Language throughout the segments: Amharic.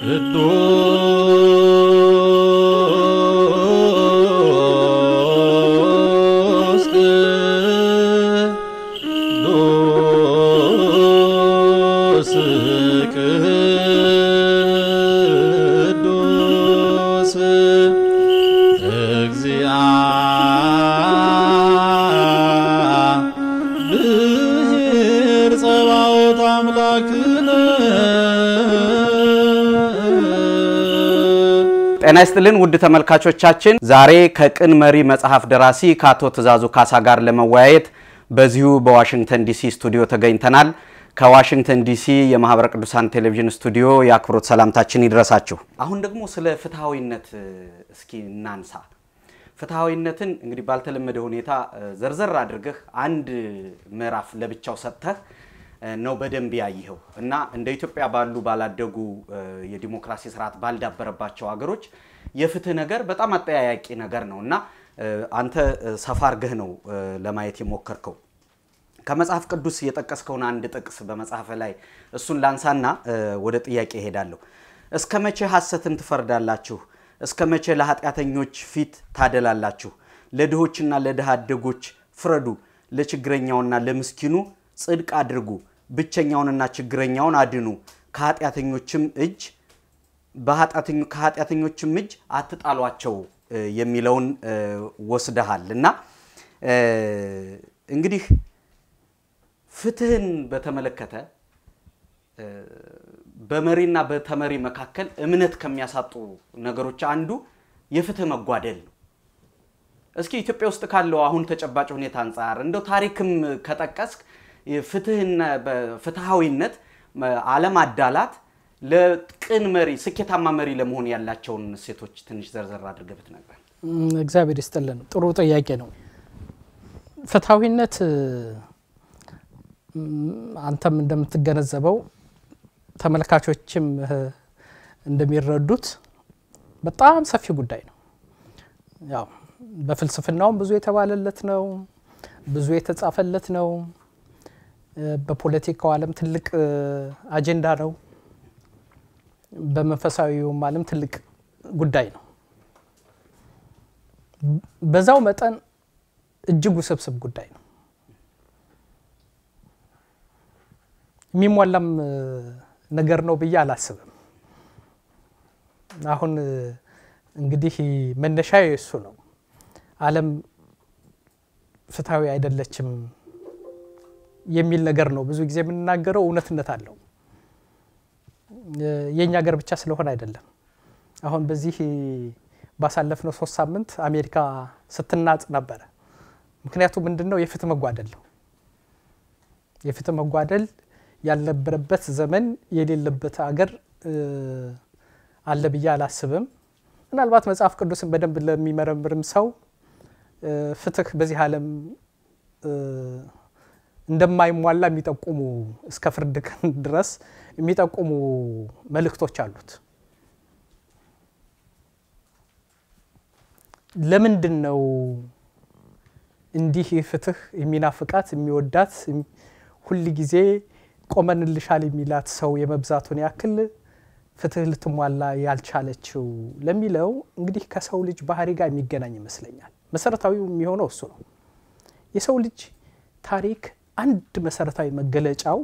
ቅዱስ ቅዱስ ቅዱስ እግዚአብሔር ጸባኦት አምላክነ ጤና ይስጥልን ውድ ተመልካቾቻችን፣ ዛሬ ከቅን መሪ መጽሐፍ ደራሲ ከአቶ ትእዛዙ ካሳ ጋር ለመወያየት በዚሁ በዋሽንግተን ዲሲ ስቱዲዮ ተገኝተናል። ከዋሽንግተን ዲሲ የማህበረ ቅዱሳን ቴሌቪዥን ስቱዲዮ የአክብሮት ሰላምታችን ይድረሳችሁ። አሁን ደግሞ ስለ ፍትሐዊነት እስኪ እናንሳ። ፍትሐዊነትን እንግዲህ ባልተለመደ ሁኔታ ዘርዘር አድርገህ አንድ ምዕራፍ ለብቻው ሰጥተህ ነው በደንብ ያየኸው እና እንደ ኢትዮጵያ ባሉ ባላደጉ የዲሞክራሲ ስርዓት ባልዳበረባቸው ሀገሮች የፍትህ ነገር በጣም አጠያያቂ ነገር ነው እና አንተ ሰፋ አድርገህ ነው ለማየት የሞከርከው። ከመጽሐፍ ቅዱስ የጠቀስከውን አንድ ጥቅስ በመጽሐፍ ላይ እሱን ላንሳና ወደ ጥያቄ እሄዳለሁ። እስከ መቼ ሐሰትን ትፈርዳላችሁ? እስከ መቼ ለኃጢአተኞች ፊት ታደላላችሁ? ለድሆችና ለድሃ አደጎች ፍረዱ፣ ለችግረኛውና ለምስኪኑ ጽድቅ አድርጉ፣ ብቸኛውንና ችግረኛውን አድኑ፣ ከኃጢአተኞችም እጅ ከኃጢአተኞችም እጅ አትጣሏቸው የሚለውን ወስደሃል እና እንግዲህ ፍትህን በተመለከተ በመሪና በተመሪ መካከል እምነት ከሚያሳጡ ነገሮች አንዱ የፍትህ መጓደል ነው። እስኪ ኢትዮጵያ ውስጥ ካለው አሁን ተጨባጭ ሁኔታ አንጻር እንደው ታሪክም ከጠቀስክ ፍትህና ፍትሃዊነት አለማዳላት ለቅን መሪ ስኬታማ መሪ ለመሆን ያላቸውን እሴቶች ትንሽ ዘርዘር አድርገህ ብትነግረን። እግዚአብሔር ይስጥልን። ጥሩ ጥያቄ ነው። ፍትሐዊነት አንተም እንደምትገነዘበው ተመልካቾችም እንደሚረዱት በጣም ሰፊ ጉዳይ ነው። ያው በፍልስፍናውም ብዙ የተባለለት ነው፣ ብዙ የተጻፈለት ነው። በፖለቲካው ዓለም ትልቅ አጀንዳ ነው። በመንፈሳዊውም ዓለም ትልቅ ጉዳይ ነው። በዛው መጠን እጅግ ውስብስብ ጉዳይ ነው። የሚሟላም ነገር ነው ብዬ አላስብም። አሁን እንግዲህ መነሻ እሱ ነው። ዓለም ፍትሐዊ አይደለችም የሚል ነገር ነው ብዙ ጊዜ የምንናገረው። እውነትነት አለው። የእኛ ሀገር ብቻ ስለሆነ አይደለም። አሁን በዚህ ባሳለፍነው ሶስት ሳምንት አሜሪካ ስትናጥ ነበረ። ምክንያቱ ምንድን ነው? የፍትህ መጓደል ነው። የፍትህ መጓደል ያልነበረበት ዘመን የሌለበት አገር አለ ብዬ አላስብም። ምናልባት መጽሐፍ ቅዱስን በደንብ ለሚመረምርም ሰው ፍትህ በዚህ ዓለም እንደማይሟላ የሚጠቁሙ እስከ ፍርድ ቀን ድረስ የሚጠቁሙ መልእክቶች አሉት። ለምንድን ነው እንዲህ ፍትህ የሚናፍቃት የሚወዳት ሁል ጊዜ ቆመንልሻል የሚላት ሰው የመብዛቱን ያክል ፍትህ ልትሟላ ያልቻለችው ለሚለው እንግዲህ ከሰው ልጅ ባህሪ ጋር የሚገናኝ ይመስለኛል። መሰረታዊው የሚሆነው እሱ ነው። የሰው ልጅ ታሪክ አንድ መሰረታዊ መገለጫው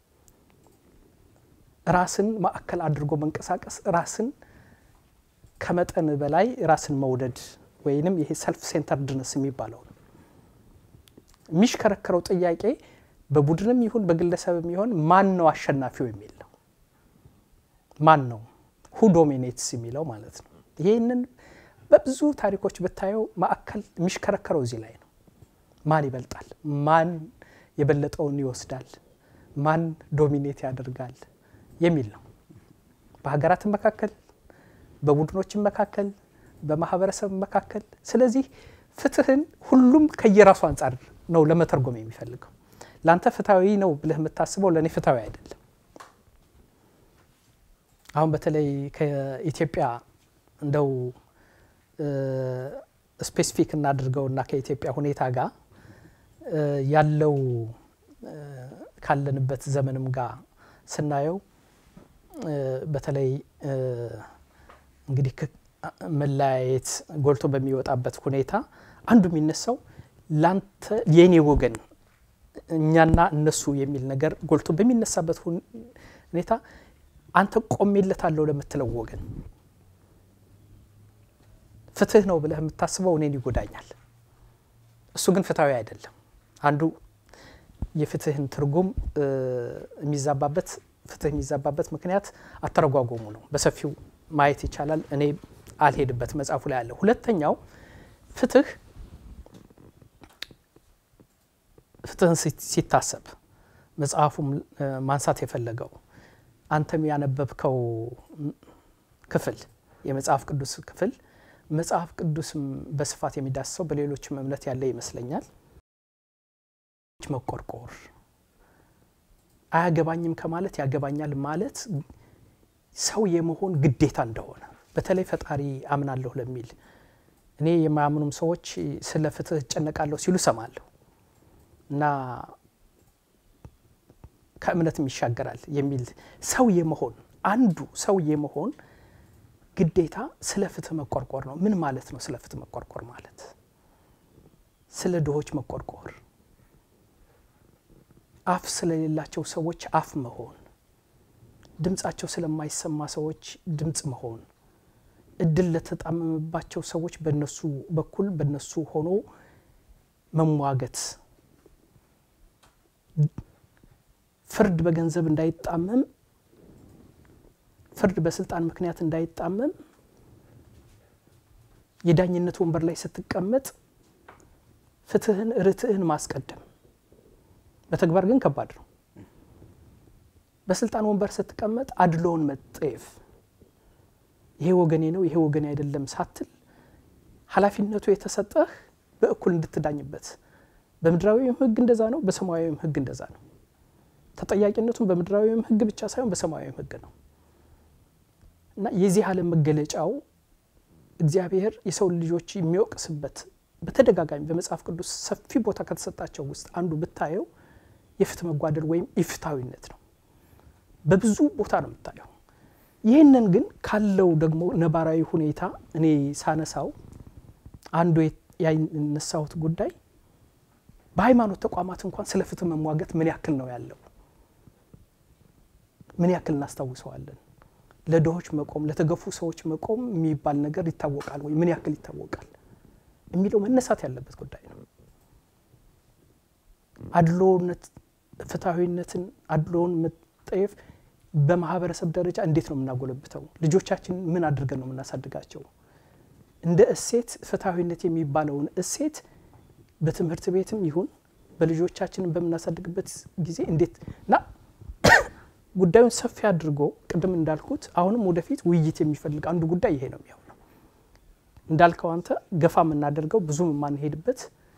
ራስን ማዕከል አድርጎ መንቀሳቀስ፣ ራስን ከመጠን በላይ ራስን መውደድ ወይንም ይሄ ሰልፍ ሴንተርድነስ የሚባለው ነው። የሚሽከረከረው ጥያቄ በቡድንም ይሁን በግለሰብም ይሁን ማን ነው አሸናፊው የሚል ነው። ማን ነው ሁ ዶሚኔትስ የሚለው ማለት ነው። ይህንን በብዙ ታሪኮች ብታየው ማዕከል የሚሽከረከረው እዚህ ላይ ነው። ማን ይበልጣል? ማን የበለጠውን ይወስዳል? ማን ዶሚኔት ያደርጋል የሚል ነው። በሀገራትም መካከል፣ በቡድኖችም መካከል፣ በማህበረሰብ መካከል። ስለዚህ ፍትህን ሁሉም ከየራሱ አንጻር ነው ለመተርጎም የሚፈልገው። ለአንተ ፍትሐዊ ነው ብለህ የምታስበው ለእኔ ፍትሐዊ አይደለም። አሁን በተለይ ከኢትዮጵያ እንደው ስፔሲፊክ እናድርገውና ከኢትዮጵያ ሁኔታ ጋር ያለው ካለንበት ዘመንም ጋር ስናየው በተለይ እንግዲህ መለያየት ጎልቶ በሚወጣበት ሁኔታ አንዱ የሚነሳው ላንተ የኔ ወገን እኛና እነሱ የሚል ነገር ጎልቶ በሚነሳበት ሁኔታ አንተ ቆሜለታለሁ ለምትለው ወገን ፍትህ ነው ብለህ የምታስበው እኔን ይጎዳኛል፣ እሱ ግን ፍትሐዊ አይደለም። አንዱ የፍትህን ትርጉም የሚዛባበት ፍትህ የሚዛባበት ምክንያት አተረጓጎሙ ነው። በሰፊው ማየት ይቻላል። እኔ አልሄድበት መጽሐፉ ላይ አለ። ሁለተኛው ፍትህ ፍትህን ሲታሰብ መጽሐፉም ማንሳት የፈለገው አንተም ያነበብከው ክፍል የመጽሐፍ ቅዱስ ክፍል መጽሐፍ ቅዱስም በስፋት የሚዳስሰው በሌሎችም እምነት ያለ ይመስለኛል። መቆርቆር አያገባኝም ከማለት ያገባኛል ማለት ሰው የመሆን ግዴታ እንደሆነ በተለይ ፈጣሪ አምናለሁ ለሚል እኔ የማያምኑም ሰዎች ስለ ፍትህ እጨነቃለሁ ሲሉ ሰማለሁ እና ከእምነትም ይሻገራል የሚል ሰው የመሆን አንዱ ሰው የመሆን ግዴታ ስለ ፍትህ መቆርቆር ነው። ምን ማለት ነው? ስለ ፍትህ መቆርቆር ማለት ስለ ድሆች መቆርቆር፣ አፍ ስለሌላቸው ሰዎች አፍ መሆን፣ ድምጻቸው ስለማይሰማ ሰዎች ድምፅ መሆን፣ እድል ለተጣመመባቸው ሰዎች በነሱ በኩል በነሱ ሆኖ መሟገት፣ ፍርድ በገንዘብ እንዳይጣመም ፍርድ በስልጣን ምክንያት እንዳይጣመም የዳኝነት ወንበር ላይ ስትቀመጥ ፍትህን ርትዕን ማስቀደም በተግባር ግን ከባድ ነው። በስልጣን ወንበር ስትቀመጥ አድሎውን መጠየፍ ይሄ ወገኔ ነው ይሄ ወገኔ አይደለም ሳትል ኃላፊነቱ የተሰጠህ በእኩል እንድትዳኝበት በምድራዊም ሕግ እንደዛ ነው፣ በሰማያዊም ሕግ እንደዛ ነው። ተጠያቂነቱም በምድራዊም ሕግ ብቻ ሳይሆን በሰማያዊም ሕግ ነው። እና የዚህ ዓለም መገለጫው እግዚአብሔር የሰው ልጆች የሚወቅስበት በተደጋጋሚ በመጽሐፍ ቅዱስ ሰፊ ቦታ ከተሰጣቸው ውስጥ አንዱ ብታየው የፍትህ መጓደል ወይም ኢፍታዊነት ነው። በብዙ ቦታ ነው የምታየው። ይህንን ግን ካለው ደግሞ ነባራዊ ሁኔታ እኔ ሳነሳው አንዱ ያነሳሁት ጉዳይ በሃይማኖት ተቋማት እንኳን ስለ ፍትህ መሟገት ምን ያክል ነው ያለው? ምን ያክል እናስታውሰዋለን? ለድሆች መቆም ለተገፉ ሰዎች መቆም የሚባል ነገር ይታወቃል ወይ? ምን ያክል ይታወቃል የሚለው መነሳት ያለበት ጉዳይ ነው። አድሎነት፣ ፍትሐዊነትን፣ አድሎውን መጠየፍ በማህበረሰብ ደረጃ እንዴት ነው የምናጎለብተው? ልጆቻችን ምን አድርገን ነው የምናሳድጋቸው? እንደ እሴት ፍትሐዊነት የሚባለውን እሴት በትምህርት ቤትም ይሁን በልጆቻችንን በምናሳድግበት ጊዜ እንዴት እና ጉዳዩን ሰፊ አድርጎ ቅድም እንዳልኩት አሁንም ወደፊት ውይይት የሚፈልግ አንዱ ጉዳይ ይሄ ነው የሚሆነው። እንዳልከው አንተ ገፋ የምናደርገው ብዙም የማንሄድበት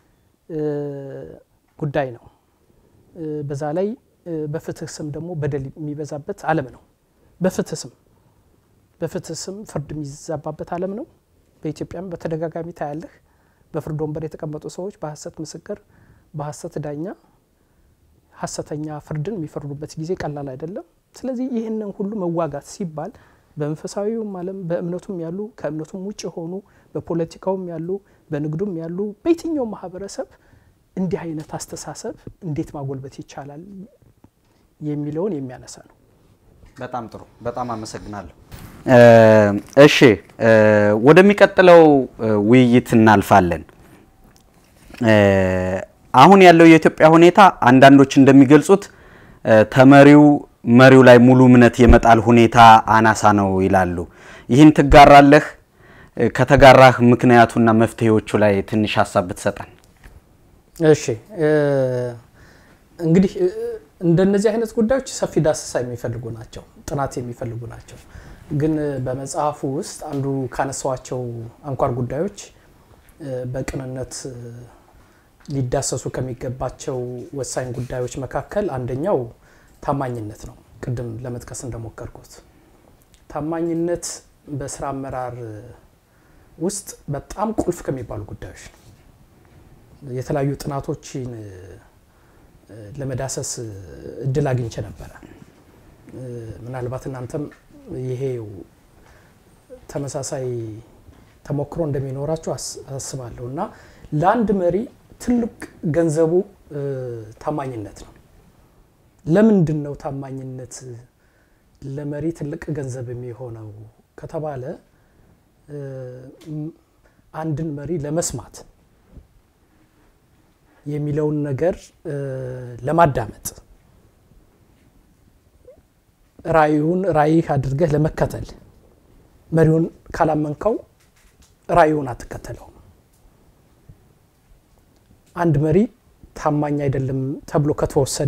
ጉዳይ ነው። በዛ ላይ በፍትህ ስም ደግሞ በደል የሚበዛበት ዓለም ነው። በፍትህ ስም በፍትህ ስም ፍርድ የሚዛባበት ዓለም ነው። በኢትዮጵያም በተደጋጋሚ ታያለህ። በፍርድ ወንበር የተቀመጡ ሰዎች በሀሰት ምስክር፣ በሀሰት ዳኛ ሀሰተኛ ፍርድን የሚፈርዱበት ጊዜ ቀላል አይደለም። ስለዚህ ይህንን ሁሉ መዋጋት ሲባል በመንፈሳዊውም ዓለም በእምነቱም ያሉ ከእምነቱም ውጭ የሆኑ በፖለቲካውም ያሉ በንግዱም ያሉ በየትኛው ማህበረሰብ እንዲህ አይነት አስተሳሰብ እንዴት ማጎልበት ይቻላል የሚለውን የሚያነሳ ነው። በጣም ጥሩ። በጣም አመሰግናለሁ። እሺ ወደሚቀጥለው ውይይት እናልፋለን። አሁን ያለው የኢትዮጵያ ሁኔታ አንዳንዶች እንደሚገልጹት ተመሪው መሪው ላይ ሙሉ እምነት የመጣል ሁኔታ አናሳ ነው ይላሉ። ይህን ትጋራለህ? ከተጋራህ ምክንያቱና መፍትሄዎቹ ላይ ትንሽ ሀሳብ ብትሰጠን። እሺ እንግዲህ እንደነዚህ አይነት ጉዳዮች ሰፊ ዳሰሳ የሚፈልጉ ናቸው፣ ጥናት የሚፈልጉ ናቸው። ግን በመጽሐፉ ውስጥ አንዱ ካነሳዋቸው አንኳር ጉዳዮች በቅንነት ሊዳሰሱ ከሚገባቸው ወሳኝ ጉዳዮች መካከል አንደኛው ታማኝነት ነው። ቅድም ለመጥቀስ እንደሞከርኩት ታማኝነት በስራ አመራር ውስጥ በጣም ቁልፍ ከሚባሉ ጉዳዮች ነው። የተለያዩ ጥናቶችን ለመዳሰስ እድል አግኝቼ ነበረ። ምናልባት እናንተም ይሄው ተመሳሳይ ተሞክሮ እንደሚኖራችሁ አስባለሁ እና ለአንድ መሪ ትልቅ ገንዘቡ ታማኝነት ነው። ለምንድን ነው ታማኝነት ለመሪ ትልቅ ገንዘብ የሚሆነው ከተባለ አንድን መሪ ለመስማት የሚለውን ነገር ለማዳመጥ ራእዩን ራእይህ አድርገህ ለመከተል መሪውን ካላመንከው ራእዩን አትከተለውም። አንድ መሪ ታማኝ አይደለም ተብሎ ከተወሰደ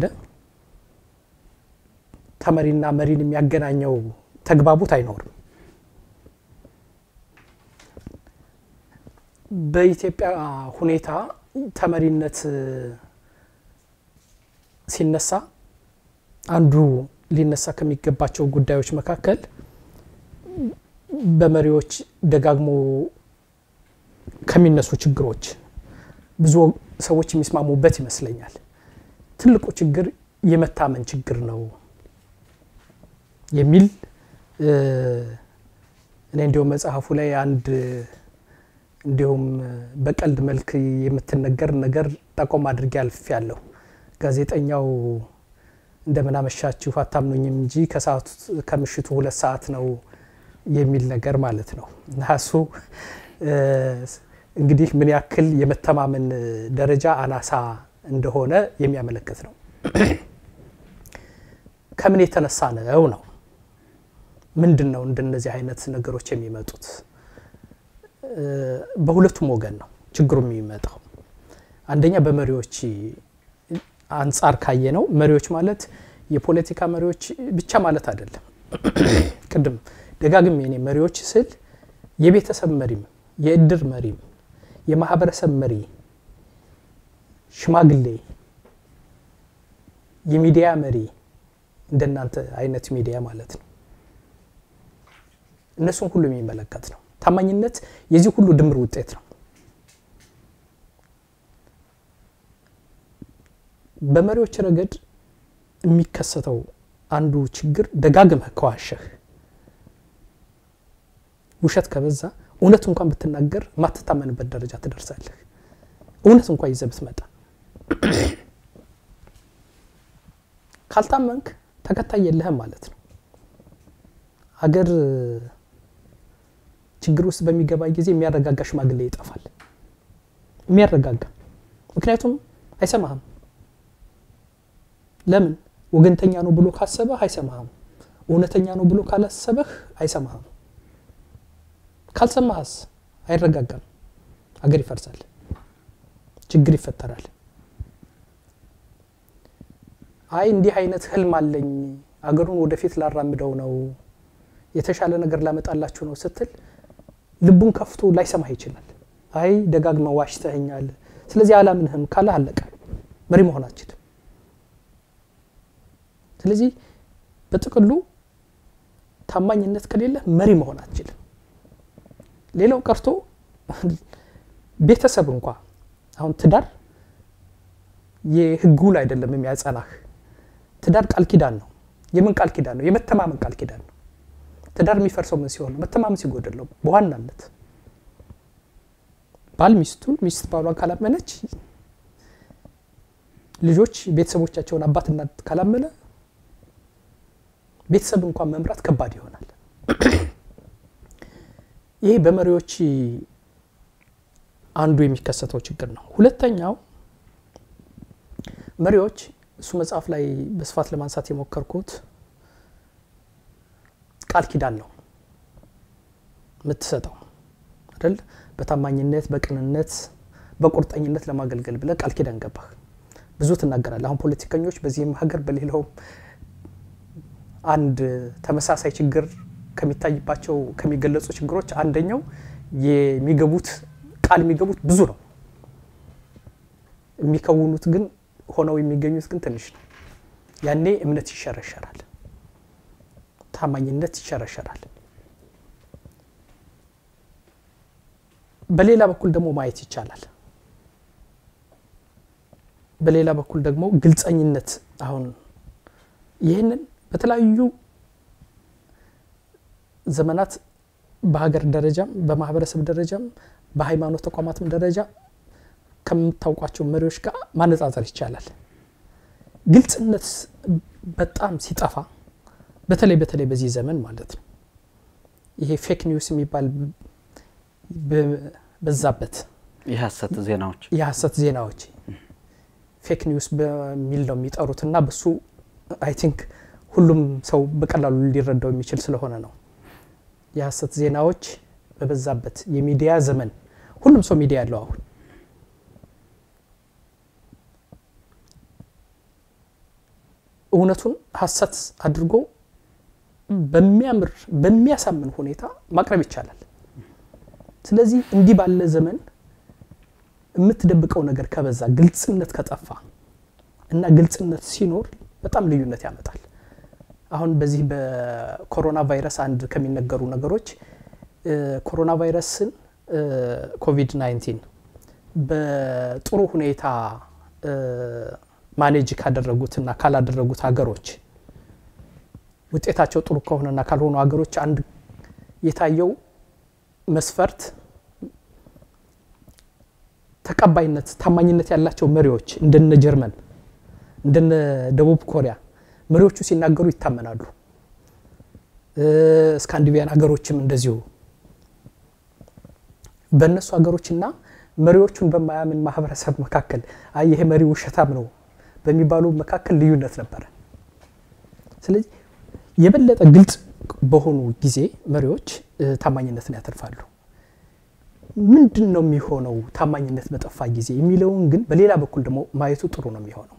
ተመሪና መሪን የሚያገናኘው ተግባቡት አይኖርም። በኢትዮጵያ ሁኔታ ተመሪነት ሲነሳ አንዱ ሊነሳ ከሚገባቸው ጉዳዮች መካከል በመሪዎች ደጋግሞ ከሚነሱ ችግሮች ብዙ ሰዎች የሚስማሙበት ይመስለኛል። ትልቁ ችግር የመታመን ችግር ነው የሚል እኔ እንዲሁም መጽሐፉ ላይ አንድ እንዲሁም በቀልድ መልክ የምትነገር ነገር ጠቆም አድርጌ አልፍ ያለሁ ጋዜጠኛው እንደምን አመሻችሁ አታምኑኝም እንጂ ከሰዓቱ ከምሽቱ ሁለት ሰዓት ነው የሚል ነገር ማለት ነው እና እሱ እንግዲህ ምን ያክል የመተማመን ደረጃ አናሳ እንደሆነ የሚያመለክት ነው። ከምን የተነሳ ነው ነው ምንድን ነው እንደነዚህ አይነት ነገሮች የሚመጡት? በሁለቱም ወገን ነው ችግሩ የሚመጣው። አንደኛ በመሪዎች አንጻር ካየ ነው። መሪዎች ማለት የፖለቲካ መሪዎች ብቻ ማለት አይደለም። ቅድም ደጋግሜ እኔ መሪዎች ስል የቤተሰብ መሪም፣ የእድር መሪም፣ የማህበረሰብ መሪ፣ ሽማግሌ፣ የሚዲያ መሪ እንደናንተ አይነት ሚዲያ ማለት ነው። እነሱን ሁሉ የሚመለከት ነው። ታማኝነት የዚህ ሁሉ ድምር ውጤት ነው። በመሪዎች ረገድ የሚከሰተው አንዱ ችግር ደጋግመህ ከዋሸህ፣ ውሸት ከበዛ እውነት እንኳን ብትናገር ማትታመንበት ደረጃ ትደርሳለህ። እውነት እንኳን ይዘህ ብትመጣ ካልታመንክ ተከታይ የለህም ማለት ነው። አገር ችግር ውስጥ በሚገባ ጊዜ የሚያረጋጋ ሽማግሌ ይጠፋል። የሚያረጋጋ ምክንያቱም አይሰማህም። ለምን? ወገንተኛ ነው ብሎ ካሰበህ አይሰማህም። እውነተኛ ነው ብሎ ካላሰበህ አይሰማህም። ካልሰማህስ አይረጋጋም። አገር ይፈርሳል፣ ችግር ይፈጠራል። አይ እንዲህ አይነት ህልም አለኝ፣ አገሩን ወደፊት ላራምደው ነው፣ የተሻለ ነገር ላመጣላችሁ ነው ስትል ልቡን ከፍቶ ላይሰማህ ይችላል። አይ ደጋግመህ ዋሽተኸኛል፣ ስለዚህ አላምንህም ካለ አለቀ፣ መሪ መሆን አትችልም። ስለዚህ በጥቅሉ ታማኝነት ከሌለ መሪ መሆን አትችልም። ሌላው ቀርቶ ቤተሰብ እንኳ አሁን ትዳር የህግ ውል አይደለም የሚያጸናህ። ትዳር ቃል ኪዳን ነው። የምን ቃል ኪዳን ነው? የመተማመን ቃል ኪዳን ነው። ትዳር የሚፈርሰው ምን ሲሆን ነው? መተማመን ሲጎደለው በዋናነት ባል ሚስቱን፣ ሚስት ባሏን ካላመነች፣ ልጆች ቤተሰቦቻቸውን አባት እናት ካላመነ ቤተሰብ እንኳን መምራት ከባድ ይሆናል። ይሄ በመሪዎች አንዱ የሚከሰተው ችግር ነው። ሁለተኛው መሪዎች እሱ መጽሐፍ ላይ በስፋት ለማንሳት የሞከርኩት ቃል ኪዳን ነው የምትሰጠው አይደል? በታማኝነት በቅንነት በቁርጠኝነት ለማገልገል ብለህ ቃል ኪዳን ገባህ። ብዙ ትናገራለህ። አሁን ፖለቲከኞች በዚህም ሀገር በሌላውም አንድ ተመሳሳይ ችግር ከሚታይባቸው ከሚገለጹ ችግሮች አንደኛው የሚገቡት ቃል የሚገቡት ብዙ ነው፣ የሚከውኑት ግን ሆነው የሚገኙት ግን ትንሽ ነው። ያኔ እምነት ይሸረሸራል፣ ታማኝነት ይሸረሸራል። በሌላ በኩል ደግሞ ማየት ይቻላል። በሌላ በኩል ደግሞ ግልጸኝነት አሁን ይህንን በተለያዩ ዘመናት በሀገር ደረጃም በማህበረሰብ ደረጃም በሃይማኖት ተቋማትም ደረጃ ከምታውቋቸው መሪዎች ጋር ማነጻጸር ይቻላል። ግልጽነት በጣም ሲጠፋ በተለይ በተለይ በዚህ ዘመን ማለት ነው ይሄ ፌክ ኒውስ የሚባል በዛበት የሀሰት ዜናዎች የሀሰት ዜናዎች ፌክ ኒውስ በሚል ነው የሚጠሩት እና በሱ አይ ቲንክ ሁሉም ሰው በቀላሉ ሊረዳው የሚችል ስለሆነ ነው። የሀሰት ዜናዎች በበዛበት የሚዲያ ዘመን ሁሉም ሰው ሚዲያ ያለው አሁን እውነቱን ሀሰት አድርጎ በሚያምር በሚያሳምን ሁኔታ ማቅረብ ይቻላል። ስለዚህ እንዲህ ባለ ዘመን የምትደብቀው ነገር ከበዛ፣ ግልጽነት ከጠፋ እና ግልጽነት ሲኖር በጣም ልዩነት ያመጣል። አሁን በዚህ በኮሮና ቫይረስ አንድ ከሚነገሩ ነገሮች ኮሮና ቫይረስን ኮቪድ 19 በጥሩ ሁኔታ ማኔጅ ካደረጉትና ካላደረጉት ሀገሮች ውጤታቸው ጥሩ ከሆነና ካልሆኑ ሀገሮች አንድ የታየው መስፈርት ተቀባይነት፣ ታማኝነት ያላቸው መሪዎች እንደነ ጀርመን እንደነ ደቡብ ኮሪያ መሪዎቹ ሲናገሩ ይታመናሉ። ስካንዲቪያን ሀገሮችም እንደዚሁ በእነሱ ሀገሮችና መሪዎቹን በማያምን ማህበረሰብ መካከል አይ ይሄ መሪ ውሸታም ነው በሚባሉ መካከል ልዩነት ነበረ። ስለዚህ የበለጠ ግልጽ በሆኑ ጊዜ መሪዎች ታማኝነትን ያተርፋሉ። ምንድን ነው የሚሆነው ታማኝነት በጠፋ ጊዜ የሚለውን ግን በሌላ በኩል ደግሞ ማየቱ ጥሩ ነው የሚሆነው።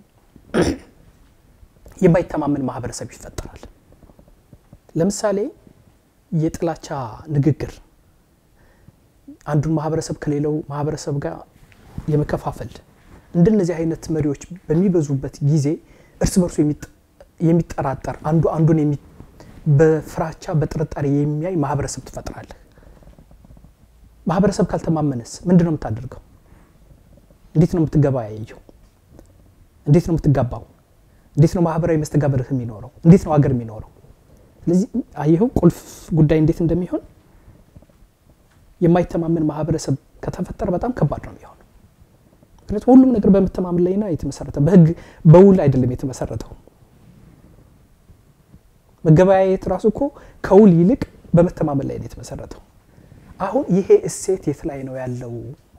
የማይተማመን ማህበረሰብ ይፈጠራል። ለምሳሌ የጥላቻ ንግግር አንዱን ማህበረሰብ ከሌላው ማህበረሰብ ጋር የመከፋፈል እንደነዚህ አይነት መሪዎች በሚበዙበት ጊዜ እርስ በርሱ የሚጠራጠር አንዱ አንዱን በፍራቻ በጥርጣሬ የሚያይ ማህበረሰብ ትፈጥራለህ። ማህበረሰብ ካልተማመነስ ምንድን ነው የምታደርገው? እንዴት ነው የምትገበያየው? እንዴት ነው የምትጋባው? እንዴት ነው ማህበራዊ መስተጋብርህ የሚኖረው? እንዴት ነው ሀገር የሚኖረው? ስለዚህ አየኸው ቁልፍ ጉዳይ እንዴት እንደሚሆን የማይተማመን ማህበረሰብ ከተፈጠረ በጣም ከባድ ነው የሚሆነው። ምክንያቱም ሁሉም ነገር በመተማመን ላይ ነው የተመሰረተ፣ በህግ በውል አይደለም የተመሰረተው። መገበያየት ራሱ እኮ ከውል ይልቅ በመተማመን ላይ ነው የተመሰረተው። አሁን ይሄ እሴት የት ላይ ነው ያለው?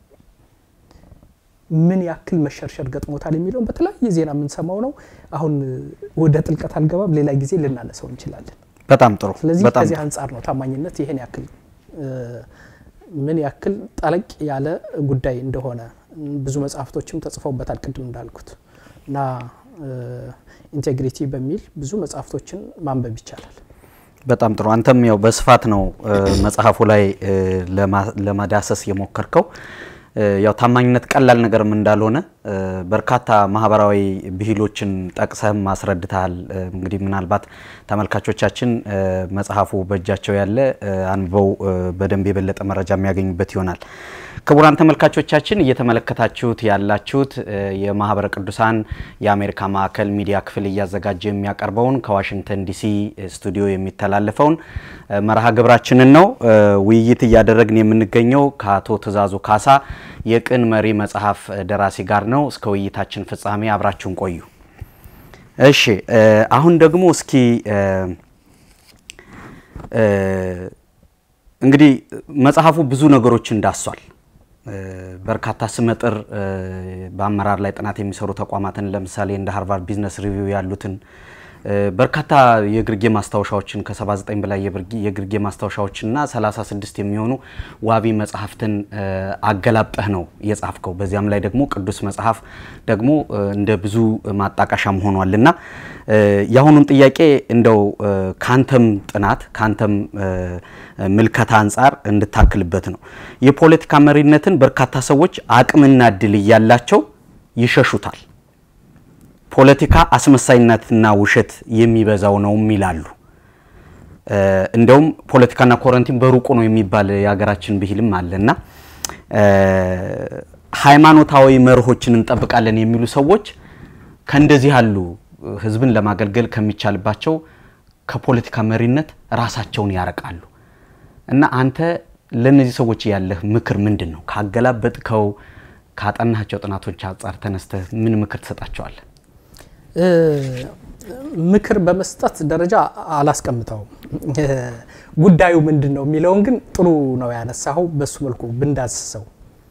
ምን ያክል መሸርሸር ገጥሞታል የሚለውን በተለያየ ዜና የምንሰማው ነው። አሁን ወደ ጥልቀት አልገባም፣ ሌላ ጊዜ ልናነሳው እንችላለን። በጣም ጥሩ። ስለዚህ በጣም ከዚህ ጥሩ። አንጻር ነው ታማኝነት ይሄን ያክል ምን ያክል ጠለቅ ያለ ጉዳይ እንደሆነ ብዙ መጽሐፍቶችም ተጽፈውበታል ቅድም እንዳልኩት እና ኢንቴግሪቲ በሚል ብዙ መጽሐፍቶችን ማንበብ ይቻላል። በጣም ጥሩ። አንተም ያው በስፋት ነው መጽሐፉ ላይ ለማ- ለማዳሰስ የሞከርከው። ያው ታማኝነት ቀላል ነገርም እንዳልሆነ በርካታ ማህበራዊ ብሂሎችን ጠቅሰህም አስረድተሃል። እንግዲህ ምናልባት ተመልካቾቻችን መጽሐፉ በእጃቸው ያለ አንብበው በደንብ የበለጠ መረጃ የሚያገኙበት ይሆናል። ክቡራን ተመልካቾቻችን እየተመለከታችሁት ያላችሁት የማህበረ ቅዱሳን የአሜሪካ ማዕከል ሚዲያ ክፍል እያዘጋጀ የሚያቀርበውን ከዋሽንግተን ዲሲ ስቱዲዮ የሚተላለፈውን መርሃ ግብራችንን ነው። ውይይት እያደረግን የምንገኘው ከአቶ ትእዛዙ ካሳ የቅን መሪ መጽሐፍ ደራሲ ጋር ነው። እስከ ውይይታችን ፍጻሜ አብራችሁን ቆዩ። እሺ አሁን ደግሞ እስኪ እንግዲህ መጽሐፉ ብዙ ነገሮችን ዳሷል። በርካታ ስመጥር በአመራር ላይ ጥናት የሚሰሩ ተቋማትን ለምሳሌ እንደ ሃርቫርድ ቢዝነስ ሪቪው ያሉትን በርካታ የግርጌ ማስታወሻዎችን ከ79 በላይ የግርጌ ማስታወሻዎችና 36 የሚሆኑ ዋቢ መጽሐፍትን አገላብጠህ ነው የጻፍከው። በዚያም ላይ ደግሞ ቅዱስ መጽሐፍ ደግሞ እንደ ብዙ ማጣቀሻም ሆኗል እና የአሁኑን ጥያቄ እንደው ካንተም ጥናት ካንተም ምልከታ አንጻር እንድታክልበት ነው። የፖለቲካ መሪነትን በርካታ ሰዎች አቅምና እድል እያላቸው ይሸሹታል። ፖለቲካ አስመሳይነትና ውሸት የሚበዛው ነውም ይላሉ። እንደውም ፖለቲካና ኮረንቲን በሩቁ ነው የሚባል የሀገራችን ብሂልም አለና ሃይማኖታዊ መርሆችን እንጠብቃለን የሚሉ ሰዎች ከእንደዚህ ያሉ ህዝብን ለማገልገል ከሚቻልባቸው ከፖለቲካ መሪነት ራሳቸውን ያረቃሉ እና አንተ ለእነዚህ ሰዎች ያለህ ምክር ምንድን ነው? ካገላበጥከው ካጠናቸው ጥናቶች አንጻር ተነስተህ ምን ምክር ትሰጣቸዋለህ? ምክር በመስጠት ደረጃ አላስቀምጠውም። ጉዳዩ ምንድን ነው የሚለውን ግን ጥሩ ነው ያነሳኸው። በሱ መልኩ ብንዳስሰው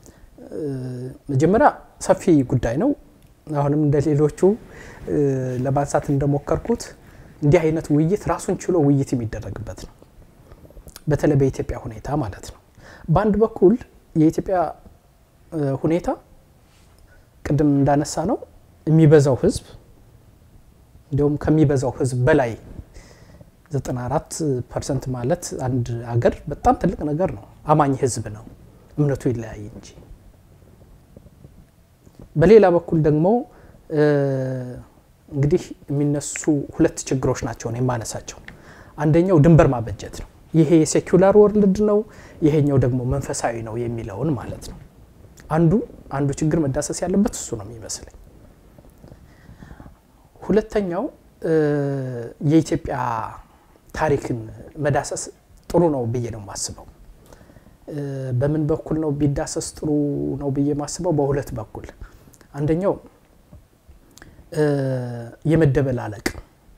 መጀመሪያ ሰፊ ጉዳይ ነው። አሁንም እንደ ሌሎቹ ለማንሳት እንደሞከርኩት እንዲህ አይነት ውይይት ራሱን ችሎ ውይይት የሚደረግበት ነው። በተለይ በኢትዮጵያ ሁኔታ ማለት ነው። በአንድ በኩል የኢትዮጵያ ሁኔታ ቅድም እንዳነሳ ነው የሚበዛው ህዝብ እንዲሁም ከሚበዛው ህዝብ በላይ 94 ፐርሰንት ማለት አንድ አገር በጣም ትልቅ ነገር ነው። አማኝ ህዝብ ነው፣ እምነቱ ይለያይ እንጂ። በሌላ በኩል ደግሞ እንግዲህ የሚነሱ ሁለት ችግሮች ናቸው ነው የማነሳቸው። አንደኛው ድንበር ማበጀት ነው። ይሄ የሴኩላር ወርልድ ነው፣ ይሄኛው ደግሞ መንፈሳዊ ነው የሚለውን ማለት ነው። አንዱ አንዱ ችግር መዳሰስ ያለበት እሱ ነው የሚመስለኝ። ሁለተኛው የኢትዮጵያ ታሪክን መዳሰስ ጥሩ ነው ብዬ ነው የማስበው። በምን በኩል ነው ቢዳሰስ ጥሩ ነው ብዬ የማስበው? በሁለት በኩል አንደኛው የመደበላለቅ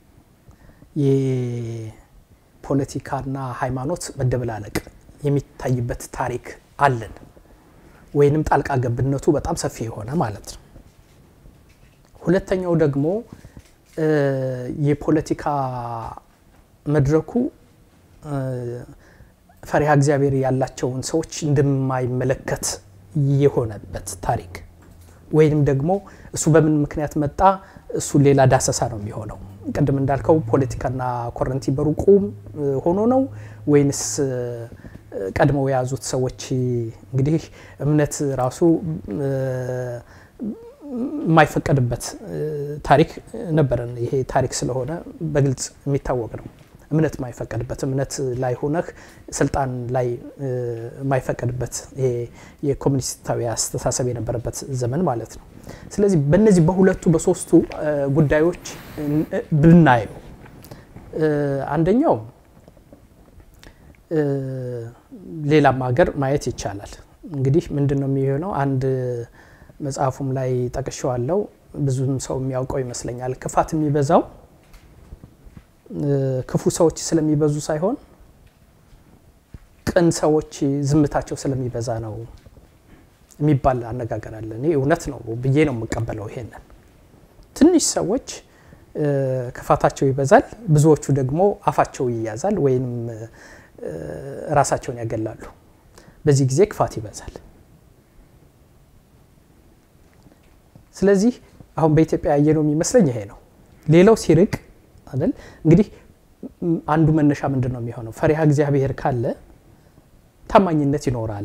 የፖለቲካና ሃይማኖት መደበላለቅ የሚታይበት ታሪክ አለን፣ ወይንም ጣልቃ ገብነቱ በጣም ሰፊ የሆነ ማለት ነው። ሁለተኛው ደግሞ የፖለቲካ መድረኩ ፈሪሃ እግዚአብሔር ያላቸውን ሰዎች እንደማይመለከት የሆነበት ታሪክ ወይንም ደግሞ እሱ በምን ምክንያት መጣ፣ እሱ ሌላ ዳሰሳ ነው የሚሆነው። ቅድም እንዳልከው ፖለቲካና ኮረንቲ በሩቁ ሆኖ ነው ወይንስ ቀድመው የያዙት ሰዎች እንግዲህ እምነት ራሱ የማይፈቀድበት ታሪክ ነበረን። ይሄ ታሪክ ስለሆነ በግልጽ የሚታወቅ ነው። እምነት የማይፈቀድበት እምነት ላይ ሆነህ ስልጣን ላይ የማይፈቀድበት ይሄ የኮሚኒስታዊ አስተሳሰብ የነበረበት ዘመን ማለት ነው። ስለዚህ በእነዚህ በሁለቱ በሶስቱ ጉዳዮች ብናየው አንደኛው ሌላም ሀገር ማየት ይቻላል። እንግዲህ ምንድን ነው የሚሆነው? አንድ መጽሐፉም ላይ ጠቅሼዋለሁ። ብዙም ሰው የሚያውቀው ይመስለኛል። ክፋት የሚበዛው ክፉ ሰዎች ስለሚበዙ ሳይሆን ቅን ሰዎች ዝምታቸው ስለሚበዛ ነው የሚባል አነጋገር አለ። እኔ እውነት ነው ብዬ ነው የምቀበለው። ይሄንን ትንሽ ሰዎች ክፋታቸው ይበዛል፣ ብዙዎቹ ደግሞ አፋቸው ይያዛል ወይም ራሳቸውን ያገላሉ። በዚህ ጊዜ ክፋት ይበዛል። ስለዚህ አሁን በኢትዮጵያ ያየነው የሚመስለኝ ይሄ ነው። ሌላው ሲርቅ አይደል እንግዲህ አንዱ መነሻ ምንድን ነው የሚሆነው? ፈሪሃ እግዚአብሔር ካለ ታማኝነት ይኖራል።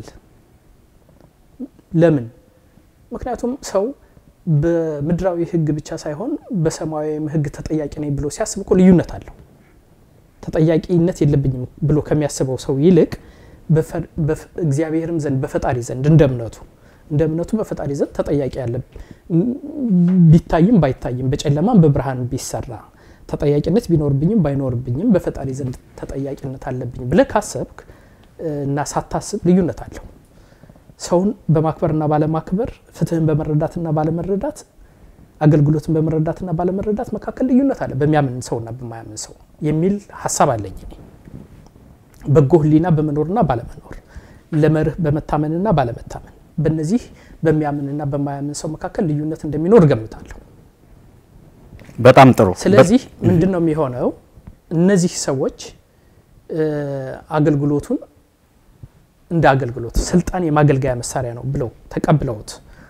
ለምን? ምክንያቱም ሰው በምድራዊ ሕግ ብቻ ሳይሆን በሰማያዊም ሕግ ተጠያቂ ነኝ ብሎ ሲያስብ እኮ ልዩነት አለው። ተጠያቂነት የለብኝም ብሎ ከሚያስበው ሰው ይልቅ እግዚአብሔርም ዘንድ በፈጣሪ ዘንድ እንደ እምነቱ እንደ እምነቱ በፈጣሪ ዘንድ ተጠያቂ ያለ ቢታይም ባይታይም በጨለማም በብርሃን ቢሰራ ተጠያቂነት ቢኖርብኝም ባይኖርብኝም በፈጣሪ ዘንድ ተጠያቂነት አለብኝ ብለህ ካሰብክ እና ሳታስብ ልዩነት አለው። ሰውን በማክበርና ባለማክበር፣ ፍትህን በመረዳትና ባለመረዳት፣ አገልግሎትን በመረዳትና ባለመረዳት መካከል ልዩነት አለ በሚያምን ሰውና በማያምን ሰው የሚል ሀሳብ አለኝ እኔ። በጎ ህሊና በመኖርና ባለመኖር፣ ለመርህ በመታመንና ባለመታመን፣ በእነዚህ በሚያምንና በማያምን ሰው መካከል ልዩነት እንደሚኖር እገምታለሁ። በጣም ጥሩ። ስለዚህ ምንድን ነው የሚሆነው? እነዚህ ሰዎች አገልግሎቱን እንደ አገልግሎት ስልጣን የማገልገያ መሳሪያ ነው ብለው ተቀብለውት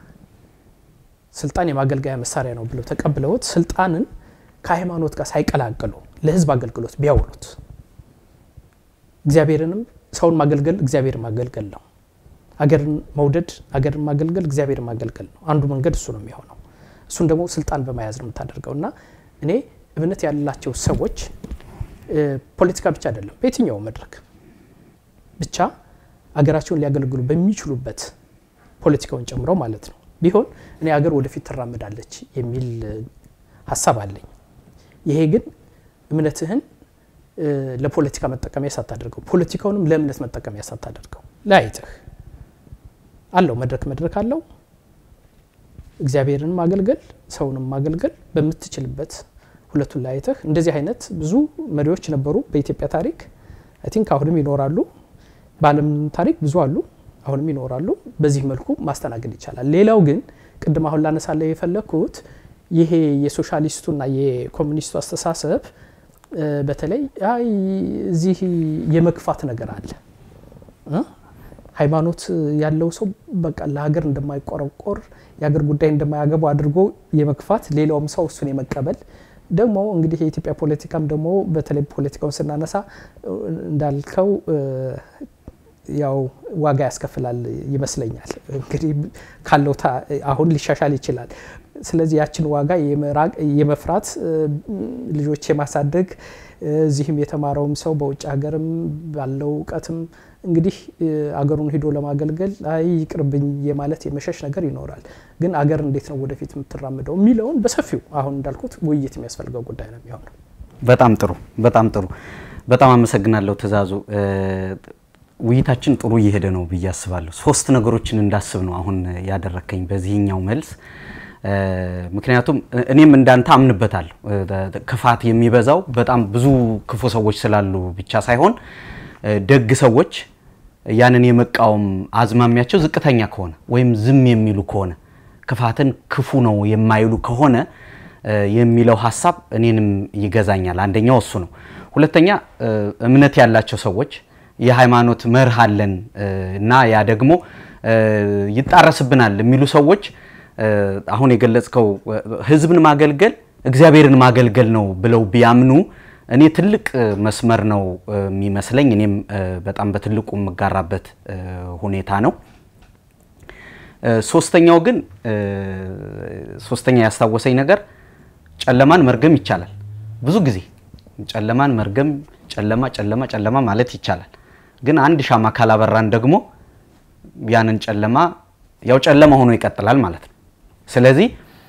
ስልጣን የማገልገያ መሳሪያ ነው ብለው ተቀብለውት ስልጣንን ከሃይማኖት ጋር ሳይቀላቅሉ ለህዝብ አገልግሎት ቢያውሉት እግዚአብሔርንም ሰውን ማገልገል እግዚአብሔር ማገልገል ነው። አገርን መውደድ አገርን ማገልገል እግዚአብሔር ማገልገል ነው። አንዱ መንገድ እሱ ነው የሚሆነው። እሱን ደግሞ ስልጣን በመያዝ ነው የምታደርገው። እና እኔ እምነት ያላቸው ሰዎች ፖለቲካ ብቻ አይደለም፣ በየትኛው መድረክ ብቻ አገራቸውን ሊያገለግሉ በሚችሉበት ፖለቲካውን ጨምሮ ማለት ነው ቢሆን እኔ ሀገር ወደፊት ትራመዳለች የሚል ሀሳብ አለኝ። ይሄ ግን እምነትህን ለፖለቲካ መጠቀሚያ ሳታደርገው ፖለቲካውንም ለእምነት መጠቀሚያ ሳታደርገው ለያይተህ አለው መድረክ መድረክ አለው እግዚአብሔርን ማገልገል ሰውንም ማገልገል በምትችልበት ሁለቱን ለያይተህ እንደዚህ አይነት ብዙ መሪዎች ነበሩ በኢትዮጵያ ታሪክ አይ ቲንክ አሁንም ይኖራሉ በአለም ታሪክ ብዙ አሉ አሁንም ይኖራሉ በዚህ መልኩ ማስተናገድ ይቻላል ሌላው ግን ቅድም አሁን ላነሳለ የፈለግኩት ይሄ የሶሻሊስቱና የኮሚኒስቱ አስተሳሰብ በተለይ አይ እዚህ የመግፋት ነገር አለ ሃይማኖት ያለው ሰው በቃ ለሀገር እንደማይቆረቆር የሀገር ጉዳይ እንደማያገቡ አድርጎ የመግፋት ሌላውም ሰው እሱን የመቀበል ደግሞ እንግዲህ የኢትዮጵያ ፖለቲካም ደግሞ በተለይ ፖለቲካውን ስናነሳ እንዳልከው ያው ዋጋ ያስከፍላል ይመስለኛል። እንግዲህ ካለው አሁን ሊሻሻል ይችላል። ስለዚህ ያችን ዋጋ የመፍራት ልጆች የማሳደግ እዚህም የተማረውም ሰው በውጭ ሀገርም ባለው እውቀትም እንግዲህ አገሩን ሂዶ ለማገልገል አይ ይቅርብኝ የማለት የመሸሽ ነገር ይኖራል። ግን አገር እንዴት ነው ወደፊት የምትራምደው የሚለውን በሰፊው አሁን እንዳልኩት ውይይት የሚያስፈልገው ጉዳይ ነው የሚሆነው። በጣም ጥሩ በጣም ጥሩ። በጣም አመሰግናለሁ ትእዛዙ። ውይይታችን ጥሩ እየሄደ ነው ብዬ አስባለሁ። ሶስት ነገሮችን እንዳስብ ነው አሁን ያደረከኝ በዚህኛው መልስ። ምክንያቱም እኔም እንዳንተ አምንበታለሁ። ክፋት የሚበዛው በጣም ብዙ ክፉ ሰዎች ስላሉ ብቻ ሳይሆን ደግ ሰዎች ያንን የመቃወም አዝማሚያቸው ዝቅተኛ ከሆነ ወይም ዝም የሚሉ ከሆነ ክፋትን ክፉ ነው የማይሉ ከሆነ የሚለው ሀሳብ እኔንም ይገዛኛል። አንደኛው እሱ ነው። ሁለተኛ እምነት ያላቸው ሰዎች የሃይማኖት መርህ አለን እና ያ ደግሞ ይጣረስብናል የሚሉ ሰዎች አሁን የገለጽከው ህዝብን ማገልገል እግዚአብሔርን ማገልገል ነው ብለው ቢያምኑ እኔ ትልቅ መስመር ነው የሚመስለኝ። እኔም በጣም በትልቁ የምጋራበት ሁኔታ ነው። ሶስተኛው ግን ሶስተኛ ያስታወሰኝ ነገር ጨለማን መርገም ይቻላል። ብዙ ጊዜ ጨለማን መርገም ጨለማ ጨለማ ጨለማ ማለት ይቻላል። ግን አንድ ሻማ ካላበራን ደግሞ ያንን ጨለማ ያው ጨለማ ሆኖ ይቀጥላል ማለት ነው። ስለዚህ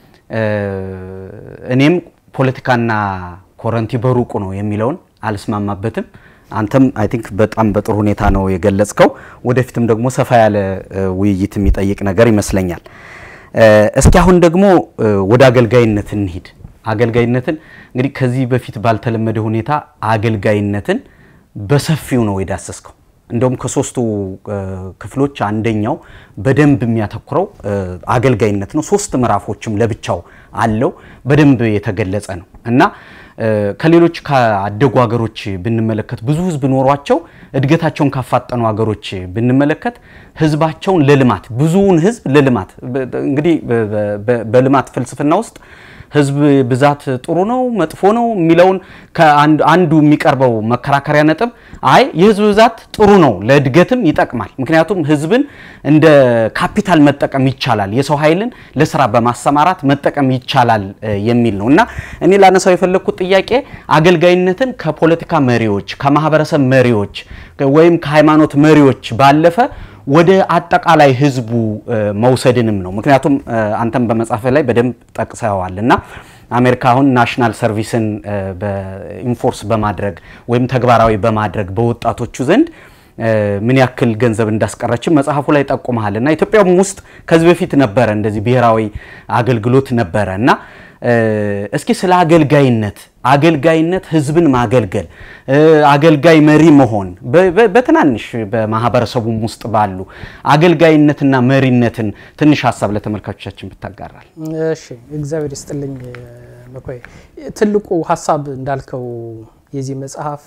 እኔም ፖለቲካና ኮረንቲ በሩቁ ነው የሚለውን አልስማማበትም። አንተም አይ ቲንክ በጣም በጥሩ ሁኔታ ነው የገለጽከው። ወደፊትም ደግሞ ሰፋ ያለ ውይይት የሚጠይቅ ነገር ይመስለኛል። እስኪ አሁን ደግሞ ወደ አገልጋይነት እንሂድ። አገልጋይነትን እንግዲህ ከዚህ በፊት ባልተለመደ ሁኔታ አገልጋይነትን በሰፊው ነው የዳሰስከው። እንደውም ከሶስቱ ክፍሎች አንደኛው በደንብ የሚያተኩረው አገልጋይነት ነው። ሶስት ምዕራፎችም ለብቻው አለው በደንብ የተገለጸ ነው እና ከሌሎች ካደጉ ሀገሮች ብንመለከት ብዙ ሕዝብ ኖሯቸው እድገታቸውን ካፋጠኑ ሀገሮች ብንመለከት ሕዝባቸውን ለልማት ብዙውን ሕዝብ ለልማት እንግዲህ በልማት ፍልስፍና ውስጥ ህዝብ ብዛት ጥሩ ነው መጥፎ ነው የሚለውን አንዱ የሚቀርበው መከራከሪያ ነጥብ አይ የህዝብ ብዛት ጥሩ ነው፣ ለእድገትም ይጠቅማል። ምክንያቱም ህዝብን እንደ ካፒታል መጠቀም ይቻላል፣ የሰው ኃይልን ለስራ በማሰማራት መጠቀም ይቻላል የሚል ነው እና እኔ ላነሳው የፈለግኩት ጥያቄ አገልጋይነትን ከፖለቲካ መሪዎች፣ ከማህበረሰብ መሪዎች ወይም ከሃይማኖት መሪዎች ባለፈ ወደ አጠቃላይ ህዝቡ መውሰድንም ነው። ምክንያቱም አንተም በመጽሐፍ ላይ በደንብ ጠቅሰዋል እና አሜሪካ አሁን ናሽናል ሰርቪስን ኢንፎርስ በማድረግ ወይም ተግባራዊ በማድረግ በወጣቶቹ ዘንድ ምን ያክል ገንዘብ እንዳስቀረችም መጽሐፉ ላይ ጠቁመሃል እና ኢትዮጵያም ውስጥ ከዚህ በፊት ነበረ እንደዚህ ብሔራዊ አገልግሎት ነበረ እና እስኪ ስለ አገልጋይነት አገልጋይነት ህዝብን ማገልገል አገልጋይ መሪ መሆን በትናንሽ በማህበረሰቡም ውስጥ ባሉ አገልጋይነትና መሪነትን ትንሽ ሀሳብ ለተመልካቾቻችን ብታጋራል። እሺ፣ እግዚአብሔር ይስጥልኝ መኮይ። ትልቁ ሀሳብ እንዳልከው የዚህ መጽሐፍ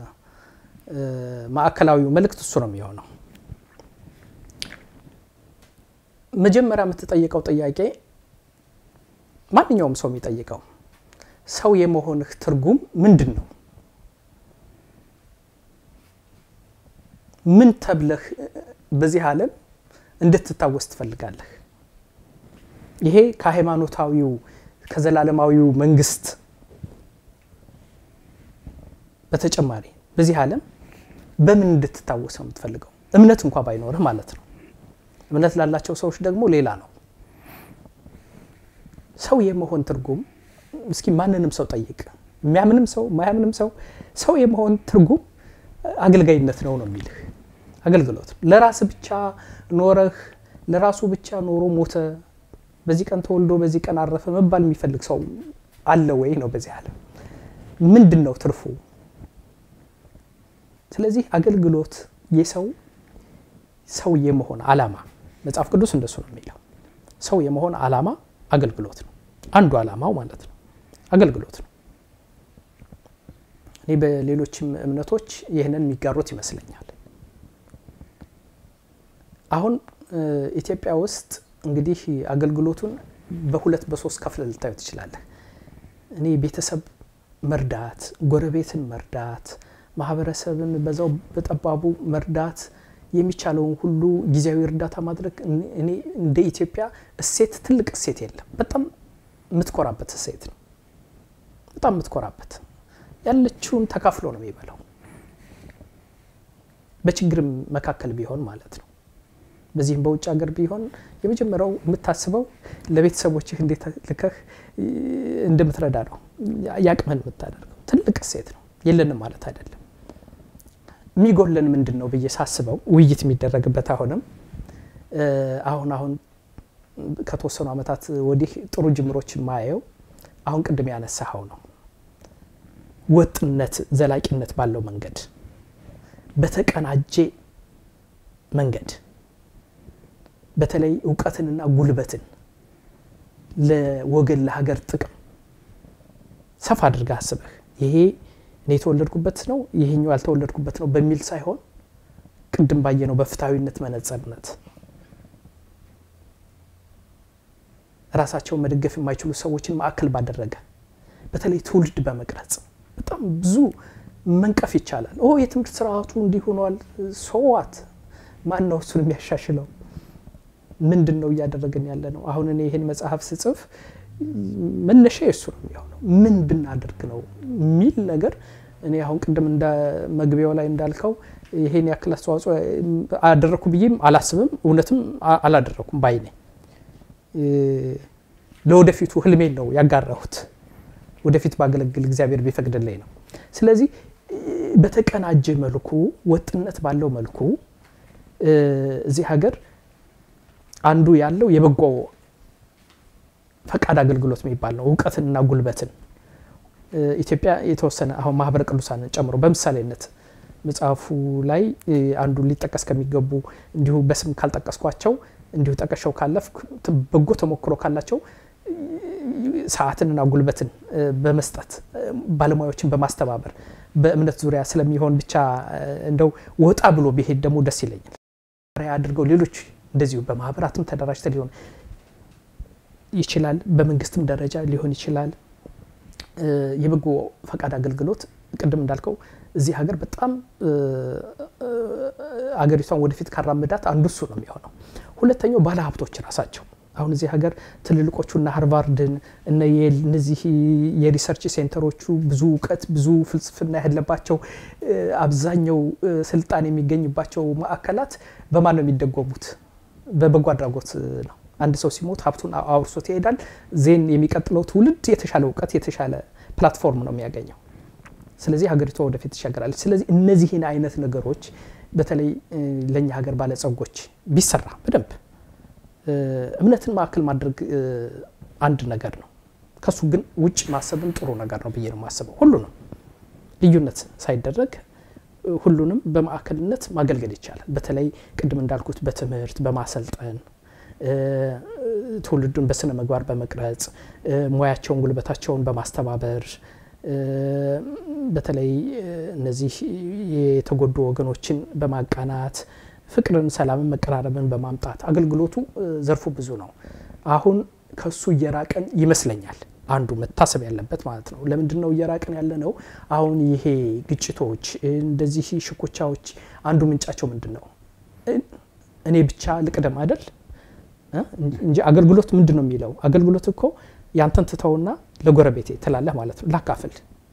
ማዕከላዊው መልእክት እሱ ነው የሚሆነው። መጀመሪያ የምትጠይቀው ጥያቄ ማንኛውም ሰው የሚጠይቀው ሰው የመሆንህ ትርጉም ምንድን ነው? ምን ተብለህ በዚህ ዓለም እንድትታወስ ትፈልጋለህ? ይሄ ከሃይማኖታዊው ከዘላለማዊው መንግስት በተጨማሪ በዚህ ዓለም በምን እንድትታወስ ነው የምትፈልገው? እምነት እንኳ ባይኖርህ ማለት ነው። እምነት ላላቸው ሰዎች ደግሞ ሌላ ነው። ሰው የመሆን ትርጉም እስኪ ማንንም ሰው ጠይቅ። የሚያምንም ሰው ማያምንም ሰው ሰው የመሆን ትርጉም አገልጋይነት ነው ነው የሚልህ አገልግሎት ነው። ለራስ ብቻ ኖረህ ለራሱ ብቻ ኖሮ ሞተ፣ በዚህ ቀን ተወልዶ በዚህ ቀን አረፈ መባል የሚፈልግ ሰው አለ ወይ ነው በዚህ ዓለም? ምንድን ነው ትርፉ? ስለዚህ አገልግሎት የሰው ሰው የመሆን አላማ መጽሐፍ ቅዱስ እንደሱ ነው የሚለው። ሰው የመሆን አላማ አገልግሎት ነው። አንዱ አላማው ማለት ነው አገልግሎት ነው። እኔ በሌሎችም እምነቶች ይህንን የሚጋሩት ይመስለኛል። አሁን ኢትዮጵያ ውስጥ እንግዲህ አገልግሎቱን በሁለት በሶስት ከፍለ ልታዩ ትችላለህ። እኔ ቤተሰብ መርዳት፣ ጎረቤትን መርዳት፣ ማህበረሰብን በዛው በጠባቡ መርዳት የሚቻለውን ሁሉ ጊዜያዊ እርዳታ ማድረግ እኔ እንደ ኢትዮጵያ እሴት ትልቅ እሴት የለም። በጣም የምትኮራበት እሴት ነው። በጣም የምትኮራበት ያለችውን ተካፍሎ ነው የሚበላው። በችግርም መካከል ቢሆን ማለት ነው። በዚህም በውጭ ሀገር ቢሆን የመጀመሪያው የምታስበው ለቤተሰቦችህ እንዴት ልከህ እንደምትረዳ ነው። ያቅምህን የምታደርገው ትልቅ እሴት ነው። የለንም ማለት አይደለም። የሚጎለን ምንድን ነው ብዬ ሳስበው ውይይት የሚደረግበት አሁንም አሁን አሁን ከተወሰኑ ዓመታት ወዲህ ጥሩ ጅምሮች ማየው አሁን ቅድም ያነሳኸው ነው። ወጥነት፣ ዘላቂነት ባለው መንገድ በተቀናጀ መንገድ በተለይ እውቀትንና ጉልበትን ለወገን ለሀገር ጥቅም ሰፋ አድርገህ አስበህ ይሄ እኔ የተወለድኩበት ነው ይሄኛው ያልተወለድኩበት ነው በሚል ሳይሆን ቅድም ባየነው በፍትሐዊነት መነጽርነት ራሳቸውን መደገፍ የማይችሉ ሰዎችን ማዕከል ባደረገ በተለይ ትውልድ በመቅረጽ በጣም ብዙ መንቀፍ ይቻላል። ኦ የትምህርት ስርዓቱ እንዲህ ሆኗል። ሰዋት ማን ነው እሱን የሚያሻሽለው? ምንድን ነው እያደረግን ያለ ነው? አሁን እኔ ይህን መጽሐፍ ስጽፍ መነሻ የእሱ ነው የሚሆነው። ምን ብናደርግ ነው የሚል ነገር እኔ አሁን ቅድም እንደ መግቢያው ላይ እንዳልከው ይሄን ያክል አስተዋጽኦ አደረግኩ ብዬም አላስብም፣ እውነትም አላደረኩም ባይ ነኝ። ለወደፊቱ ህልሜን ነው ያጋራሁት። ወደፊት ባገለግል እግዚአብሔር ቢፈቅድልኝ ነው። ስለዚህ በተቀናጀ መልኩ ወጥነት ባለው መልኩ እዚህ ሀገር አንዱ ያለው የበጎ ፈቃድ አገልግሎት የሚባል ነው። እውቀትንና ጉልበትን ኢትዮጵያ የተወሰነ አሁን ማህበረ ቅዱሳንን ጨምሮ በምሳሌነት መጽሐፉ ላይ አንዱ ሊጠቀስ ከሚገቡ እንዲሁ በስም ካልጠቀስኳቸው እንዲሁ ጠቀሻው ካለፍ በጎ ተሞክሮ ካላቸው ሰዓትንና ጉልበትን በመስጠት ባለሙያዎችን በማስተባበር በእምነት ዙሪያ ስለሚሆን ብቻ እንደው ወጣ ብሎ ቢሄድ ደግሞ ደስ ይለኛል። አድርገው ሌሎች እንደዚሁ በማህበራትም ተደራጅተ ሊሆን ይችላል። በመንግስትም ደረጃ ሊሆን ይችላል። የበጎ ፈቃድ አገልግሎት ቅድም እንዳልከው እዚህ ሀገር በጣም አገሪቷን ወደፊት ካራመዳት አንዱ እሱ ነው የሚሆነው። ሁለተኛው ባለሀብቶች ራሳቸው አሁን እዚህ ሀገር ትልልቆቹ እና ሃርቫርድን እነ የል እነዚህ የሪሰርች ሴንተሮቹ ብዙ እውቀት ብዙ ፍልስፍና ያለባቸው አብዛኛው ስልጣን የሚገኝባቸው ማዕከላት በማን ነው የሚደጎሙት? በበጎ አድራጎት ነው። አንድ ሰው ሲሞት ሀብቱን አውርሶት ይሄዳል። ዜን የሚቀጥለው ትውልድ የተሻለ እውቀት የተሻለ ፕላትፎርም ነው የሚያገኘው። ስለዚህ ሀገሪቷ ወደፊት ትሻገራለች። ስለዚህ እነዚህን አይነት ነገሮች በተለይ ለእኛ ሀገር ባለጸጎች ቢሰራ በደንብ እምነትን ማዕከል ማድረግ አንድ ነገር ነው። ከሱ ግን ውጭ ማሰብም ጥሩ ነገር ነው ብዬ ነው የማስበው። ሁሉንም ልዩነት ሳይደረግ ሁሉንም በማዕከልነት ማገልገል ይቻላል። በተለይ ቅድም እንዳልኩት በትምህርት በማሰልጠን ትውልዱን በስነ ምግባር በመቅረጽ ሙያቸውን፣ ጉልበታቸውን በማስተባበር በተለይ እነዚህ የተጎዱ ወገኖችን በማቃናት ፍቅርን፣ ሰላምን፣ መቀራረብን በማምጣት አገልግሎቱ ዘርፉ ብዙ ነው። አሁን ከሱ እየራቀን ይመስለኛል። አንዱ መታሰብ ያለበት ማለት ነው። ለምንድን ነው እየራቅን ያለ ነው? አሁን ይሄ ግጭቶች፣ እንደዚህ ሽኩቻዎች አንዱ ምንጫቸው ምንድን ነው? እኔ ብቻ ልቅደም አይደል እንጂ አገልግሎት ምንድን ነው የሚለው? አገልግሎት እኮ ያንተን ትተውና ለጎረቤቴ ትላለህ ማለት ነው። ላካፍል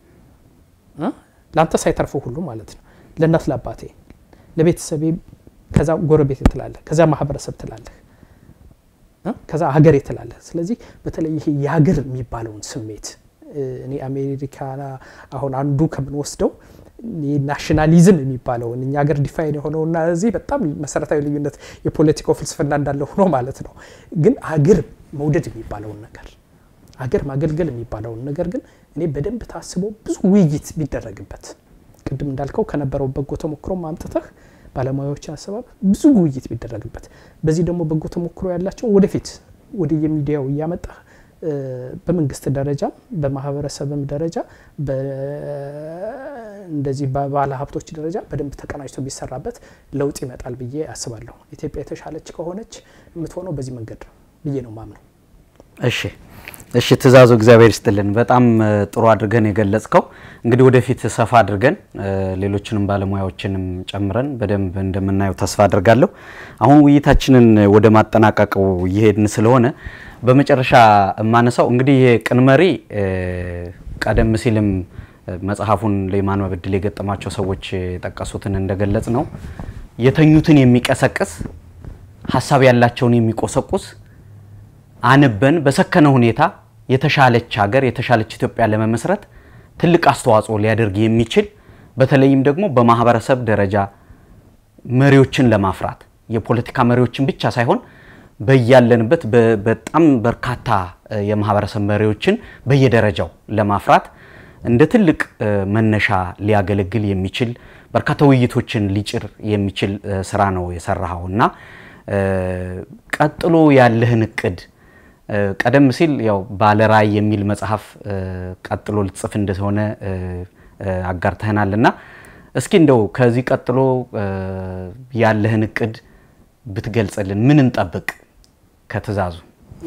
ለአንተ ሳይተርፈው ሁሉ ማለት ነው። ለእናት ለአባቴ፣ ለቤተሰቤ፣ ከዛ ጎረቤቴ ትላለህ፣ ከዛ ማህበረሰብ ትላለህ፣ ከዛ ሀገሬ ትላለህ። ስለዚህ በተለይ ይሄ የሀገር የሚባለውን ስሜት እኔ አሜሪካ አሁን አንዱ ከምንወስደው ናሽናሊዝም የሚባለውን እኛ ሀገር ዲፋይን የሆነውና እዚህ በጣም መሰረታዊ ልዩነት የፖለቲካው ፍልስፍና እንዳለ ሆኖ ማለት ነው። ግን አገር መውደድ የሚባለውን ነገር አገር ማገልገል የሚባለውን ነገር ግን እኔ በደንብ ታስቦ ብዙ ውይይት ቢደረግበት ቅድም እንዳልከው ከነበረው በጎ ተሞክሮ ማምጥተህ ባለሙያዎችን አሰባብ ብዙ ውይይት ቢደረግበት በዚህ ደግሞ በጎ ተሞክሮ ያላቸው ወደፊት ወደ የሚዲያው እያመጣህ በመንግስት ደረጃ በማህበረሰብም ደረጃ እንደዚህ በባለ ሀብቶች ደረጃ በደንብ ተቀናጅቶ ቢሰራበት ለውጥ ይመጣል ብዬ አስባለሁ። ኢትዮጵያ የተሻለች ከሆነች የምትሆነው በዚህ መንገድ ነው ብዬ ነው ማምነው። እሺ እሺ፣ ትእዛዙ እግዚአብሔር ይስጥልን። በጣም ጥሩ አድርገን የገለጽከው እንግዲህ ወደፊት ሰፋ አድርገን ሌሎችንም ባለሙያዎችንም ጨምረን በደንብ እንደምናየው ተስፋ አድርጋለሁ። አሁን ውይይታችንን ወደ ማጠናቀቁ እየሄድን ስለሆነ በመጨረሻ የማነሳው እንግዲህ ይሄ ቅን መሪ ቀደም ሲልም መጽሐፉን ለማንበብ እድል የገጠማቸው ሰዎች የጠቀሱትን እንደገለጽ ነው የተኙትን የሚቀሰቅስ ሀሳብ ያላቸውን የሚቆሰቁስ አንበን በሰከነ ሁኔታ የተሻለች ሀገር የተሻለች ኢትዮጵያ ለመመስረት ትልቅ አስተዋጽኦ ሊያደርግ የሚችል በተለይም ደግሞ በማህበረሰብ ደረጃ መሪዎችን ለማፍራት የፖለቲካ መሪዎችን ብቻ ሳይሆን በያለንበት በጣም በርካታ የማህበረሰብ መሪዎችን በየደረጃው ለማፍራት እንደ ትልቅ መነሻ ሊያገለግል የሚችል በርካታ ውይይቶችን ሊጭር የሚችል ስራ ነው የሰራኸው እና ቀጥሎ ያለህን እቅድ ቀደም ሲል ያው ባለራዕይ የሚል መጽሐፍ ቀጥሎ ልትጽፍ እንደሆነ አጋርተህናል እና እስኪ እንደው ከዚህ ቀጥሎ ያለህን እቅድ ብትገልጽልን። ምን እንጠብቅ ከትእዛዙ?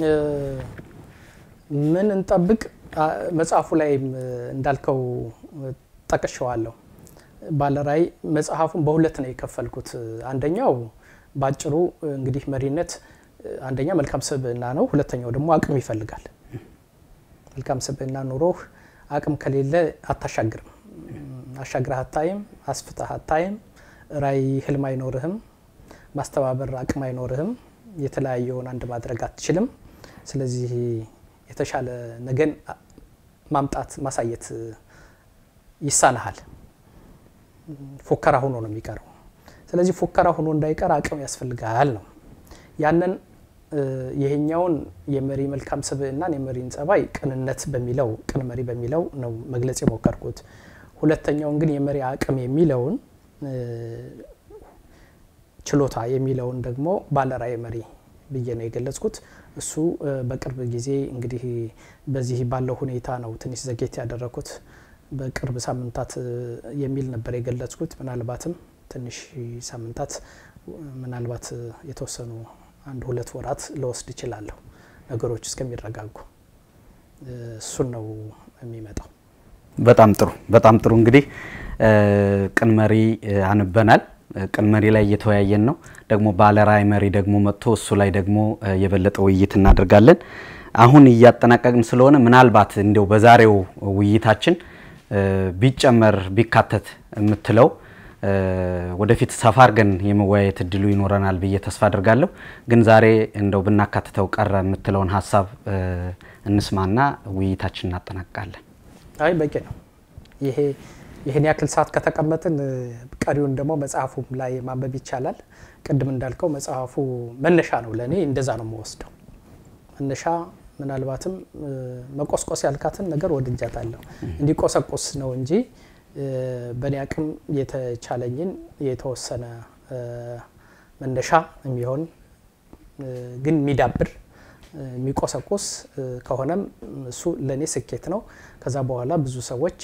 ምን እንጠብቅ? መጽሐፉ ላይ እንዳልከው ጠቅሸዋለሁ። ባለራዕይ መጽሐፉን በሁለት ነው የከፈልኩት። አንደኛው በአጭሩ እንግዲህ መሪነት አንደኛ መልካም ስብዕና ነው። ሁለተኛው ደግሞ አቅም ይፈልጋል። መልካም ስብዕና ኑሮህ አቅም ከሌለ አታሻግርም። አሻግረህ አታይም፣ አስፍተህ አታይም። ራዕይ ህልም አይኖርህም። ማስተባበር አቅም አይኖርህም። የተለያየውን አንድ ማድረግ አትችልም። ስለዚህ የተሻለ ነገን ማምጣት ማሳየት ይሳናሃል። ፎከራ ሆኖ ነው የሚቀረው። ስለዚህ ፎከራ ሆኖ እንዳይቀር አቅም ያስፈልጋል ነው ያንን ይሄኛውን የመሪ መልካም ስብዕናን የመሪን ጸባይ ቅንነት በሚለው ቅን መሪ በሚለው ነው መግለጽ የሞከርኩት። ሁለተኛውን ግን የመሪ አቅም የሚለውን ችሎታ የሚለውን ደግሞ ባለራዕይ መሪ ብዬ ነው የገለጽኩት። እሱ በቅርብ ጊዜ እንግዲህ በዚህ ባለው ሁኔታ ነው ትንሽ ዘጌት ያደረኩት። በቅርብ ሳምንታት የሚል ነበር የገለጽኩት። ምናልባትም ትንሽ ሳምንታት ምናልባት የተወሰኑ አንድ ሁለት ወራት ለወስድ እችላለሁ ነገሮች እስከሚረጋጉ። እሱን ነው የሚመጣው። በጣም ጥሩ በጣም ጥሩ። እንግዲህ ቅን መሪ አንበናል። ቅን መሪ ላይ እየተወያየን ነው። ደግሞ ባለራዕይ መሪ ደግሞ መጥቶ እሱ ላይ ደግሞ የበለጠ ውይይት እናደርጋለን። አሁን እያጠናቀቅን ስለሆነ ምናልባት እንዲያው በዛሬው ውይይታችን ቢጨመር ቢካተት የምትለው ወደፊት ሰፋ አድርገን የመወያየት እድሉ ይኖረናል ብዬ ተስፋ አድርጋለሁ። ግን ዛሬ እንደው ብናካትተው ቀረ የምትለውን ሀሳብ እንስማና ውይይታችን እናጠናቅቃለን። አይ በቂ ነው። ይሄ ይህን ያክል ሰዓት ከተቀመጥን ቀሪውን ደግሞ መጽሐፉም ላይ ማንበብ ይቻላል። ቅድም እንዳልከው መጽሐፉ መነሻ ነው፣ ለእኔ እንደዛ ነው የምወስደው። መነሻ ምናልባትም መቆስቆስ ያልካትን ነገር ወድጃታለሁ። እንዲቆሰቆስ ነው እንጂ በእኔ አቅም የተቻለኝን የተወሰነ መነሻ የሚሆን ግን የሚዳብር የሚቆሰቁስ ከሆነም እሱ ለእኔ ስኬት ነው። ከዛ በኋላ ብዙ ሰዎች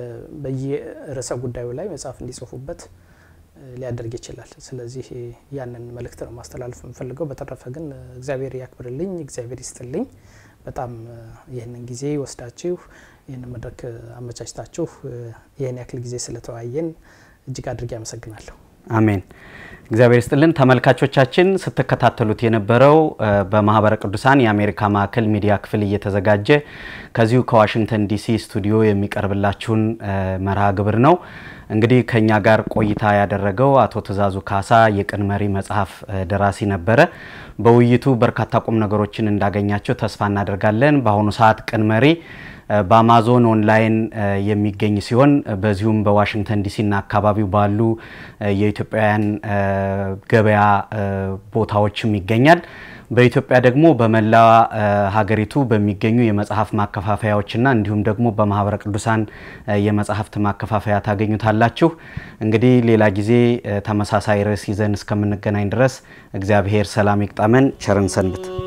በየርዕሰ ጉዳዩ ላይ መጽሐፍ እንዲጽፉበት ሊያደርግ ይችላል። ስለዚህ ያንን መልእክት ነው ማስተላለፍ የምፈልገው። በተረፈ ግን እግዚአብሔር ያክብርልኝ፣ እግዚአብሔር ይስጥልኝ። በጣም ይህንን ጊዜ ወስዳችሁ ይህንን መድረክ አመቻችታችሁ ይህን ያክል ጊዜ ስለተወያየን እጅግ አድርጌ አመሰግናለሁ። አሜን። እግዚአብሔር ይስጥልን። ተመልካቾቻችን ስትከታተሉት የነበረው በማህበረ ቅዱሳን የአሜሪካ ማዕከል ሚዲያ ክፍል እየተዘጋጀ ከዚሁ ከዋሽንግተን ዲሲ ስቱዲዮ የሚቀርብላችሁን መርሃ ግብር ነው። እንግዲህ ከኛ ጋር ቆይታ ያደረገው አቶ ትእዛዙ ካሳ የቅን መሪ መጽሐፍ ደራሲ ነበረ። በውይይቱ በርካታ ቁም ነገሮችን እንዳገኛቸው ተስፋ እናደርጋለን። በአሁኑ ሰዓት ቅን መሪ በአማዞን ኦንላይን የሚገኝ ሲሆን በዚሁም በዋሽንግተን ዲሲና አካባቢው ባሉ የኢትዮጵያውያን ገበያ ቦታዎችም ይገኛል። በኢትዮጵያ ደግሞ በመላ ሀገሪቱ በሚገኙ የመጽሐፍ ማከፋፈያዎችና እንዲሁም ደግሞ በማህበረ ቅዱሳን የመጽሐፍት ማከፋፈያ ታገኙታላችሁ። እንግዲህ ሌላ ጊዜ ተመሳሳይ ርዕስ ይዘን እስከምንገናኝ ድረስ እግዚአብሔር ሰላም ይቅጠመን። ቸርን ሰንብት።